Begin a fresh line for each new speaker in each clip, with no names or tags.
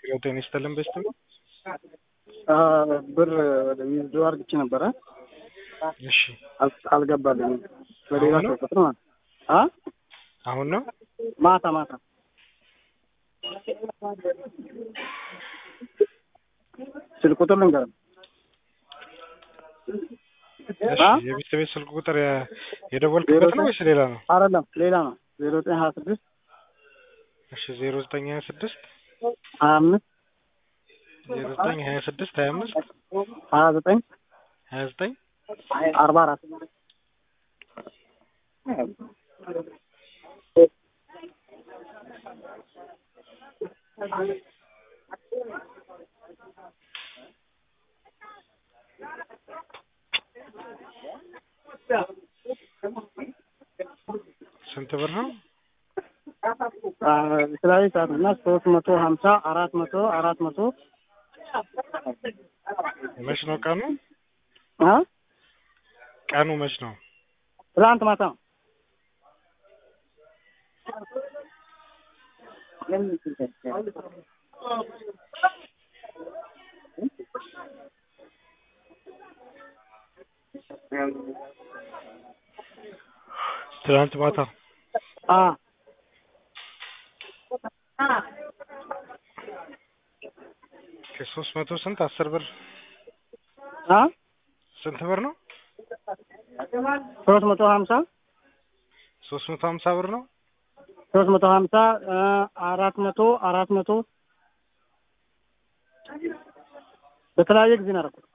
ጤና ይስጥልን በስት ነው።
ብር ወደ ዊዝድሮ አድርግቼ ነበረ
እሺ
አል- አልገባልኝም። በሌላ
አሁን ነው?
ሰው ቁጥር ማለት አ
አሁን ነው
ማታ ማታ ስልክ ቁጥር ልንገርም
እሺ
አ?
የቤት ቤት ስልክ ቁጥር የ- የደወልክበት ነው ወይስ ሌላ ነው?
አይደለም ሌላ ነው ዜሮ ዘጠኝ ሀያ ስድስት
እሺ ዜሮ ዘጠኝ ሀያ ስድስት
ሀያ አምስት
ዜሮ ዘጠኝ ሀያ ስድስት ሀያ አምስት
ሀያ ዘጠኝ
ሀያ ዘጠኝ
አርባ አራት
ስንት ብር ነው?
አ፣ የተለያዩ ሰዓት እና ሶስት መቶ ሀምሳ አራት መቶ አራት መቶ
መች ነው ቀኑ?
አ
ቀኑ መች ነው?
ትላንት ማታ ነው።
ትናንት ማታ
አ
ከሶስት መቶ ስንት አስር ብር
አ
ስንት ብር ነው?
ሶስት መቶ ሀምሳ
ሶስት መቶ ሀምሳ ብር ነው።
ሶስት መቶ ሀምሳ አ፣ አራት መቶ አራት መቶ በተለያየ ጊዜ ነው ያደረኩት።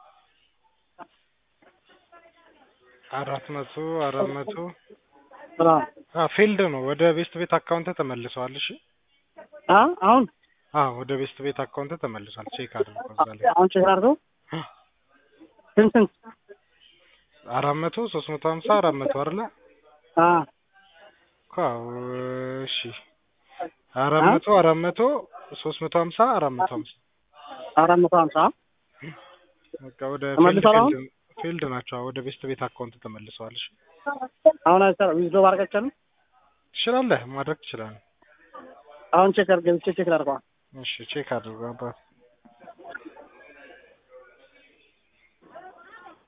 አራት መቶ አራት መቶ
አ
አ ፊልድ ነው። ወደ ቤስት ቤት አካውንት ተመልሰዋል። እሺ
አ አሁን
አ ወደ ቤስት ቤት አካውንት ተመልሷል። ቼክ አድርጎ እዛ ላይ
አሁን ቼክ አድርገው ስንት ስንት
አራት መቶ ሶስት መቶ ሀምሳ አራት መቶ አይደለ?
አ
እኮ አዎ፣ እሺ አራት መቶ አራት መቶ ሶስት መቶ ሀምሳ አራት መቶ ሀምሳ
አራት መቶ ሀምሳ
በቃ ወደ
ተመልሷል አሁን?
ፊልድ ፊልድ ናቸው። ወደ ቤስት ቤት አካውንት ተመልሰዋል። እሺ
አሁን አይሰራ ዊዝዶ ባርቀቻል
ትችላለህ፣ ማድረግ ትችላለህ።
አሁን ቼክ አድርገው ቼክ ላድርገዋል
እሺ ቼክ አድርጎ አባት